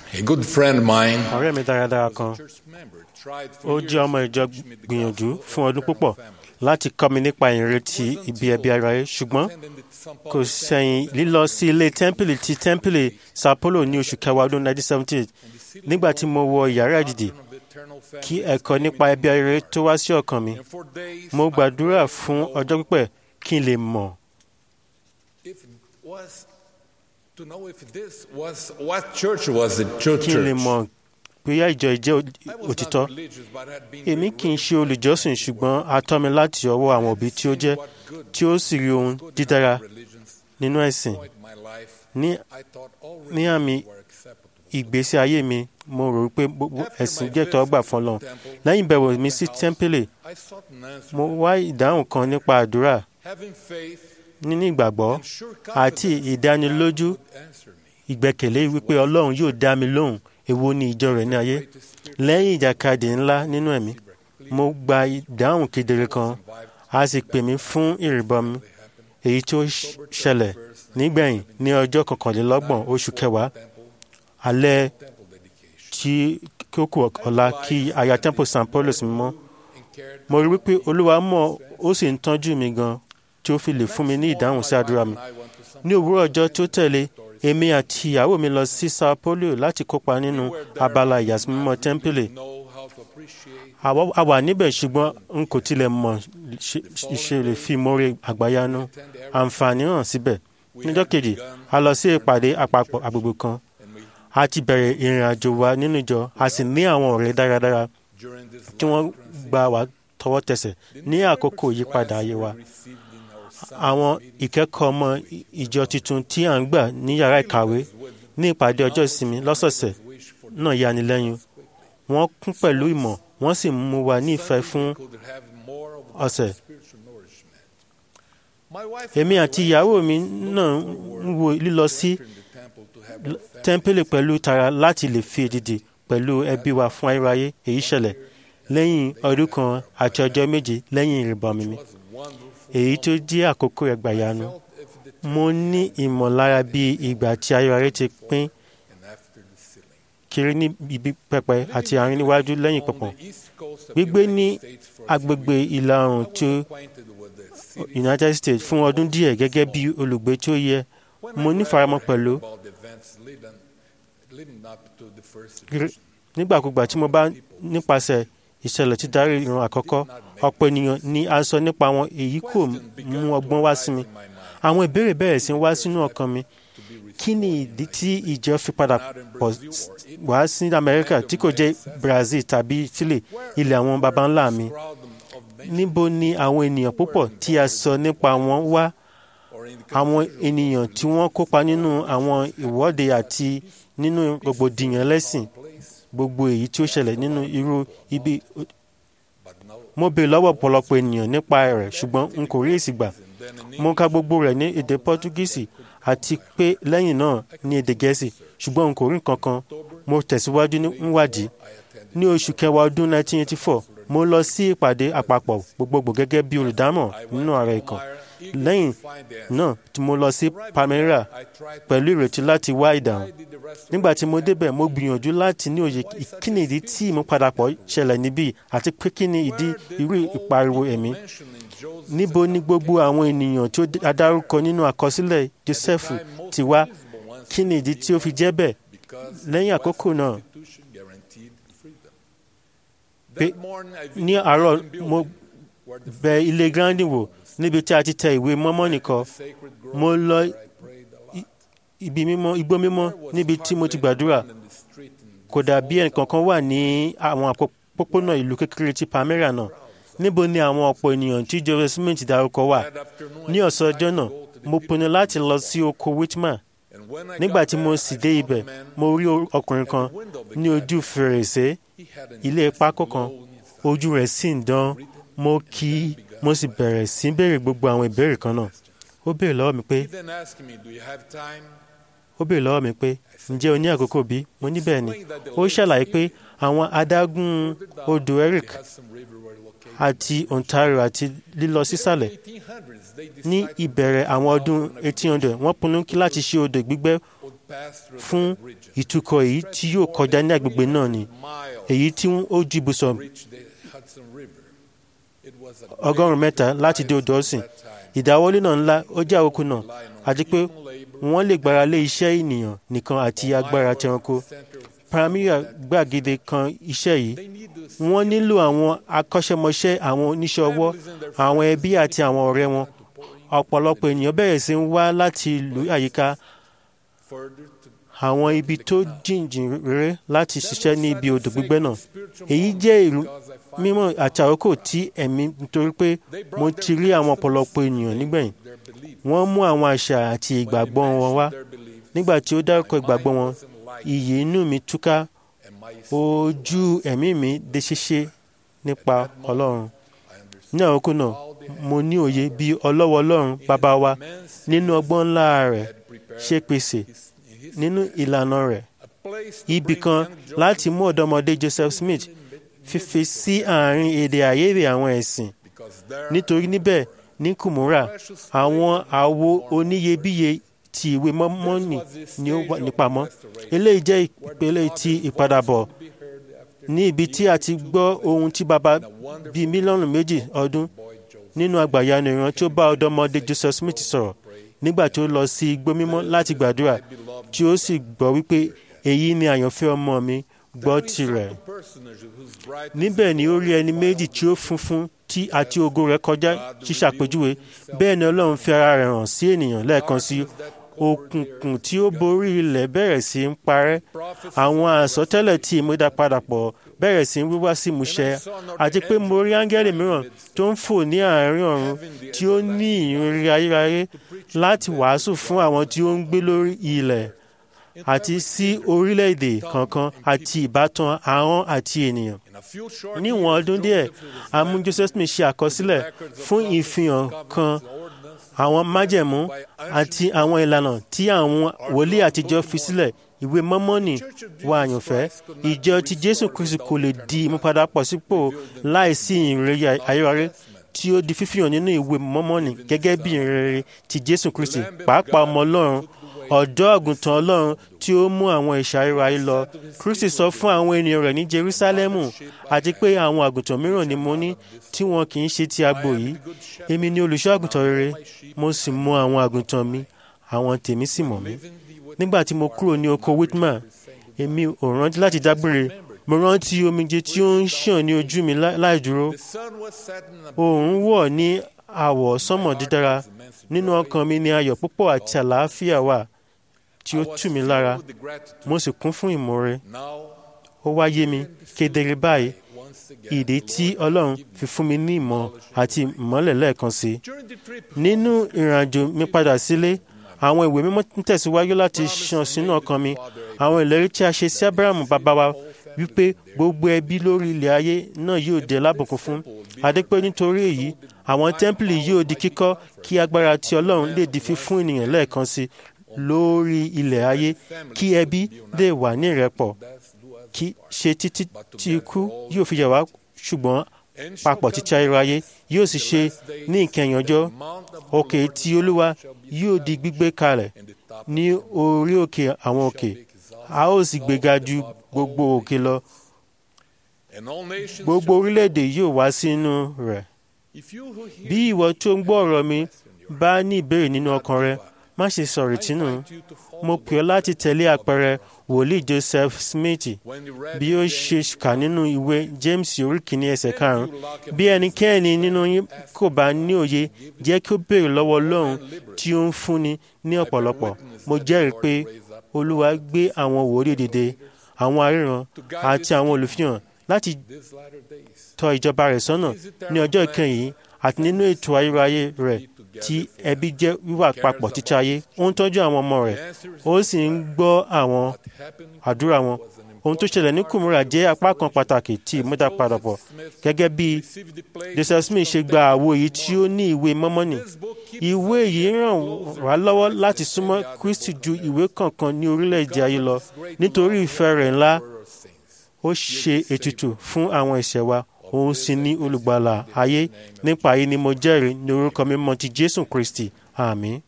A good friend of mine, ọ̀rẹ́ mi dáradára kan church member, tried ó for jẹ́ ọmọ ìjọ gbìyànjú fún ọdún púpọ̀ láti kọ́ mi nípa ìrètí ibi ẹbí ara rẹ̀ ṣùgbọ́n kò sẹ́yìn lílọ sí ilé tẹ́ḿpìlì ti tẹ́ḿpìlì Sao Paulo ní oṣù kẹwàá ọdún 1978 nígbà tí mo wọ yàrá ìdìdì kí ẹ̀kọ́ nípa ẹbí ara rẹ̀ tó wá sí ọkàn mi mo gbàdúrà fún ọjọ́ pípẹ́ kí n lè mọ̀ if it was to know if this was what church was it church kí n lè church. mọ̀ bóyá ìjọ ìjẹ́ I was òtítọ́ not religious, but had been èmi very kì í ṣe olùjọ́sìn ṣùgbọ́n a tọ́ mi láti ọwọ́ àwọn òbí tí ó jẹ́ tí ó sì rí ohun dídára religions nínú ẹ̀sìn point my life. ní I thought all ní àmì religions were acceptable. ìgbésí ayé mi mo rò wípé gbogbo ẹ̀sìn jẹ́ tọ́gbà fọlọ́n lẹ́yìn ìbẹ̀wò mi sí tẹ́ḿpìlì I sought an answer. mo wá ìdáhùn kan nípa àdúrà Having faith níní ìgbàgbọ́ and sure àti confidence ìdánilójú would answer me. ìgbẹ́kẹ̀lé wípé ọlọ́run yóò dá mi lóhùn èwo ni ìjọ rẹ̀ ní ayé lẹ́yìn ìjàkadì ńlá nínú ẹ̀mí mo gba ìdáhùn kedere kan a sì pè mí fún ìrìbọmi èyí tó ṣ- ṣẹlẹ̀ nígbẹ̀yìn ní ọjọ́ kọkànlélọ́gbọ̀n oṣù kẹwàá alẹ́ tí kókò ọ̀la kí aya temple san paulo sí mímọ́ mo rí wípé olúwa mọ̀ ó sì ń tọ́jú mi gan tí ó fi lè fún mi ní ìdáhùn sí àdúrà mi ní òwúrọ̀ ọjọ́ tó tẹ̀lé èmi àti ìyàwó mi lọ sí sao paulo láti kópa nínú abala ìyàsímímọ́ tẹ́ḿpìlì Know how to appreciate Àwa- a wà níbẹ̀ ṣùgbọ́n n kò tilẹ̀ mọ̀ ṣe- ṣe lè fi mórí àgbáyanu àǹfààní hàn síbẹ̀ níjọ́ kejì a lọ sí ìpàdé àpapọ̀ agbègbè kan a ti bẹ̀rẹ̀ ìrìn àjò wa nínú ìjọ a sì ní àwọn ọ̀rẹ́ dáradára during this tí wọ́n gbà wá tọwọ́ tẹsẹ̀ ní àkókò ìyípadà ayé wa received in our àwọn ìkẹ́kọ̀ọ́ ọmọ ìjọ tuntun tí à ń gbà ní yàrá ìkàwé ní ìpàdé ọjọ́ ìsinmi lọ́sọ̀ọ̀sẹ̀ náà yanilẹ́yìn wọ́n kún pẹ̀lú ìmọ̀ wọ́n sì mú wa ní ìfẹ́ fún could have more of ọ̀sẹ̀ spiritual nourishment. My wife èmi àti ìyàwó mi náà ń wo lílọ sí entered the temple to have our family tẹ́ḿpìlì pẹ̀lú tara láti lè fi èdìdì pẹ̀lú ẹbí wa fún ayérayé èyí ṣẹlẹ̀ lẹ́yìn ọdún kan àti ọjọ́ méje lẹ́yìn ìrìbọmi mi wonderful. èyí tó jẹ́ àkókò ẹgbàyanu Felt if the mo ní ìmọ̀lára bí ìgbà tí ayérayé ti pín and after the ceiling. kiri ní ibi pẹpẹ àti àárín níwájú lẹ́yìn pọ̀pọ̀ On the east coast of gbígbé United ní States for a few agbègbè ìlà oòrùn tí ó acquainted with the city. United States fún ọdún díẹ̀ gẹ́gẹ́ bí olùgbé tí ó yẹ When mo I ní read faramọ́ pẹ̀lú about the events leading, leading up to the first Gr- edition, nígbàkúgbà tí mo bá nípasẹ̀ ìṣẹ̀lẹ̀ tí darí ìran àkọ́kọ́ ọ̀pọ̀ ènìyàn ni a sọ nípa wọn èyí kò mú ọgbọ́n wá sí mi àwọn ìbéèrè bẹ̀rẹ̀ sí wá sínú ọkàn mi kí ni ìdí tí ìjọ fi padà pọ̀ s- wá sí Amẹ́ríkà tí kò jẹ́ Brazil tàbí Chile ilẹ̀ àwọn baba ńlá mi proud of men níbo ni àwọn ènìyàn púpọ̀ tí a sọ nípa wọn wá or in the àwọn ènìyàn tí wọ́n kópa nínú àwọn ìwọ́de àti nínú rògbòdìyàn lẹ́sìn place, gbogbo èyí tí ó ṣẹlẹ̀ nínú irú ibi but no. mo béèrè lọ́wọ́ ọ̀pọ̀lọpọ̀ ènìyàn nípa rẹ̀ ṣùgbọ́n n kò rí èsì gbà Then in mo ka gbogbo rẹ̀ ní èdè pọ́tugísì àti pé lẹ́yìn náà ní èdè gẹ̀ẹ́sì ṣùgbọ́n n kò rí nǹkan kan mo tẹ̀síwájú ní wádìí ní oṣù kẹwàá ọdún 1984 mo lọ sí ìpàdé àpapọ̀ gbogbogbò gẹ́gẹ́ bí olùdámọ̀ nínú ààrẹ ikọ̀ lẹ́yìn náà tí mo lọ sí Palmyra I tried to pẹ̀lú ìrètí láti wá ìdáhùn did the rest nígbà tí mo débẹ̀ mo gbìyànjú láti ní òye kíni ìdí tí ìmúpadàpọ̀ ṣẹlẹ̀ níbí àti pé kíni ìdí irú ìpariwo ẹ̀mí mentioned in Joseph níbo ni gbogbo àwọn ènìyàn tí ó adárúkọ nínú àkọsílẹ̀ Jósẹ́fù ti wá kí ni ìdí tí ó fi jẹ́ bẹ́ẹ̀ because lẹ́yìn àkókò náà Constitution guaranteed freedom. Pé That morning I ní visited àárọ̀ the building mo where the bẹ ilé Grandin wò níbi tí a ti tẹ ìwé mọ́mọ́nì kọ sacred grove mo lọ where I prayed a lot. ibi mímọ́ igbó mímọ́ There was níbi tí mo ti hardly gbàdúrà anyone in the street in kò dàbí ẹnìkankan wà ní àwọn àpòpónà ìlú kékeré ti Palmyra náà níbo ni àwọn ọ̀pọ̀ ènìyàn tí Joseph Smith dárúkọ wà that afternoon. ní ọ̀sán ọjọ́ náà mo pinnu láti lọ sí oko Whitman And when I nígbà got tí there, mo I sì saw dé a ibẹ̀ man. mo rí ọkùnrin kan ní ojú fèrèsé He had an ilé pákó kan ojú rẹ̀ sì ń dán mo kí i, mo sì bẹ̀rẹ̀ sí í béèrè gbogbo àwọn ìbéèrè kan náà ó béèrè lọ́wọ́ mi pé He then asked me, "Do you have time?" ó béèrè lọ́wọ́ mi pé ǹjẹ́ o ní àkókò bí mo ní bẹ́ẹ̀ ni ó ṣàlàyé pé àwọn adágún odò Eric They had some river were located. àti Ontario àti lílọ sísàlẹ̀ 1800s, they ní decided ìbẹ̀rẹ̀ àwọn ọdún 1800 wọ́n pinnu kí láti ṣe odò gbígbẹ́ fún ìtukọ̀ èyí tí yóò kọjá ní agbègbè náà ni èyí tí ó ju ibùsọ̀ ọgọ́rùn-ún mẹ́ta láti dé odò ọ̀sìn ìdáwọ́lé náà ńlá ó jẹ́ àkókò náà àti pé wọ́n lè gbára lé iṣẹ́ ènìyàn nìkan àti agbára tẹranko pramira gbàgede kan iṣẹ́ yìí wọ́n nílò àwọn akọ́ṣẹ́mọṣẹ́ àwọn oníṣẹ́ ọwọ́ àwọn ẹbí àti àwọn ọ̀rẹ́ wọn ọ̀pọ̀lọpọ̀ ènìyàn bẹ̀rẹ̀ sí ń wá láti ìlú àyíká àwọn ibi tó jìnjìn rere láti ṣiṣẹ́ ní ibi odò gbígbẹ́ náà èyí jẹ́ ìlú mímọ́ àti àkókò tí ẹ̀mí nítorí pé mo ti rí àwọn ọ̀pọ̀lọpọ̀ ènìyàn nígbẹ̀yìn wọ́n mú àwọn àṣà àti ìgbàgbọ́ wọn wá nígbà tí ó dárúkọ ìgbàgbọ́ wọn iyì inú mi túká ojú ẹ̀mí mi dé ṣíṣe nípa ọlọ́run ní àkókò náà mo ní òye bí ọlọ́wọ́ ọlọ́run bàbá wa nínú ọgbọ́n ńlá rẹ̀ ṣe pèsè nínú ìlànà rẹ̀ ibì kan láti mú ọ̀dọ́mọdé Joseph Smith fífi sí àárín èdè àìyedè àwọn ẹ̀sìn nítorí níbẹ̀ ní Kùmúrà àwọn àwo oníyebíye ti ìwé mọ́mọ́nì ni ó wà nípamọ́ eléyìí jẹ́ ìpele ti ìpadàbọ̀ ní ibi tí a ti gbọ́ ohun tí baba bíi mílíọ̀nù méjì ọdún nínú àgbàyanu ìran tí ó bá ọ̀dọ́mọdé Joseph Smith sọ̀rọ̀ nígbà tí ó lọ sí igbó mímọ́ láti gbàdúrà tí ó sì gbọ́ wípé èyí ni àyànfẹ́ ọmọ mi gbọ́ tirẹ̀ níbẹ̀ ni ó rí ẹni méjì tí ó funfun tí àti ògo rẹ̀ kọjá ṣíṣàpèjúwe bẹ́ẹ̀ ni Ọlọ́run fi ara rẹ̀ hàn sí ènìyàn lẹ́ẹ̀kan sí òkùnkùn tí ó borí ilẹ̀ bẹ̀rẹ̀ sí ń parẹ́ àwọn àsọtẹ́lẹ̀ tí ìmúdàpadàpọ̀ bẹ̀rẹ̀ sí ń wíwá sí ìmúṣẹ àti pé mo rí áńgẹ́lì mìíràn tó ń fò ní àárín ọ̀run tí ó ní ìrírí ayérayé láti wàásù fún àwọn tí ó ń gbé lórí ilẹ̀ àti sí orílẹ̀-èdè kankan àti ìbátan ahọ́n àti ènìyàn. níwọ̀n ọdún díẹ̀ a mú Joseph Smith ṣe àkọsílẹ̀ fún ìfihàn kan àwọn májẹ̀mú àti àwọn ìlànà tí àwọn wòlíì àtijọ́ fi sílẹ̀ ìwé mọ́mọ́nì wa àyànfẹ́ ìjọ ti Jésù Kristi kò lè di ìmúpadàpọ̀ sípò láìsí ìrere ayérayé tí ó di fífihàn nínú ìwé mọ́mọ́nì gẹ́gẹ́ bí ìrere ti Jésù Kristi pàápàá ọmọ Ọlọ́run ọ̀dọ́ àgùntàn Ọlọ́run tí ó mú àwọn ìṣàríra yìí lọ Kristi sọ fún àwọn ènìyàn rẹ̀ ní Jerúsálẹ́mù àti pé àwọn àgùntàn mìíràn ni mo ní tí wọn kì í ṣe ti agbo yìí èmi ni olùṣọ́ àgùntàn rere mo sì mọ àwọn àgùntàn mi àwọn tèmi sì mọ̀ mí nígbà tí mo kúrò ní oko Whitman èmi ò rántí láti dágbére mo rántí omijé tí ó ń ṣàn ní ojú mi láì dúró oòrùn wọ̀ ní àwọ̀ sánmọ̀ dídára nínú ọkàn mi ni ayọ̀ púpọ̀ àti àlàáfíà wà tí ó tù mí lára mo sì kún fún ìmoore ó wá yé mi kedere báyìí ìdí tí Ọlọ́run fi fún mi ní ìmọ̀ àti ìmọ́lẹ̀ lẹ́ẹ̀kan sí nínú ìrìnàjò mi padà sílé àwọn ìwé mímọ́ ń tẹ̀síwájú láti ṣàn sínú ọkàn mi àwọn ìlérí tí a ṣe sí Ábúráhámù bàbá wa wípé gbogbo ẹbí lórí ilẹ̀ ayé náà yóò dé lábùkún fún adépé nítorí èyí àwọn tẹ́ḿpìlì yóò di kíkọ́ kí agbára tí Ọlọ́run lè di fífún ènìyàn lẹ́ẹ̀kan sí lórí ilẹ̀ ayé kí ẹbí lè wà ní ìrẹ́pọ̀ kí ṣe títí tí ikú yóò fi yà wá ṣùgbọ́n papọ̀ títí ayérayé yóò sì ṣe ní ìkẹyìn ọjọ́ òkè tí Olúwa yóò di gbígbé kalẹ̀ ní orí òkè àwọn òkè a ó sì gbéga ju gbogbo òkè lọ gbogbo orílẹ̀-èdè yóò wá sínú rẹ̀ bí ìwọ tó ń gbọ́ ọ̀rọ̀ mi bá ní ìbéèrè nínú ọkàn rẹ má ṣe sọ̀rọ̀ tínú mo pè ọ́ láti tẹ̀lé àpẹẹrẹ wòlíì Joseph Smith bí ó ṣe kà nínú ìwé James orí kìíní ẹsẹ̀ karùn-ún bí ẹnikẹ́ni nínú yín kò bá ní òye jẹ́ kí ó béèrè lọ́wọ́ Ọlọ́run tí ó ń fúnni ní ọ̀pọ̀lọpọ̀ mo jẹ́rìí pé Olúwa gbé àwọn wòlíì dìde àwọn aríran àti àwọn olùfihàn láti tọ́ ìjọba rẹ̀ sọ́nà ní ọjọ́ ìkẹyìn àti nínú ètò ayérayé rẹ̀ tí ẹbí jẹ́ wíwà papọ̀ títí ayé ó ń tọ́jú àwọn ọmọ rẹ̀ ó sì ń gbọ́ àwọn àdúrà wọn ohun tó ṣẹlẹ̀ ní kùmúrà jẹ́ apá kan pàtàkì tí ìmúdàpadàbọ̀ gẹ́gẹ́ bí Joseph Smith ṣe gba àwo yìí tí ó ní ìwé mọ́mọ́nì ìwé yìí ràn wá lọ́wọ́ láti súnmọ́ Kristi ju ìwé kankan ní orílẹ̀-èdè ayé lọ nítorí ìfẹ́ rẹ̀ ńlá ó ṣe ètùtù fún àwọn ẹ̀ṣẹ̀ wa òun sì ní olùgbàlà ayé nípa yìí ni mo jẹ́rìí ní orúkọ mímọ́ ti Jésù Kristi àmín.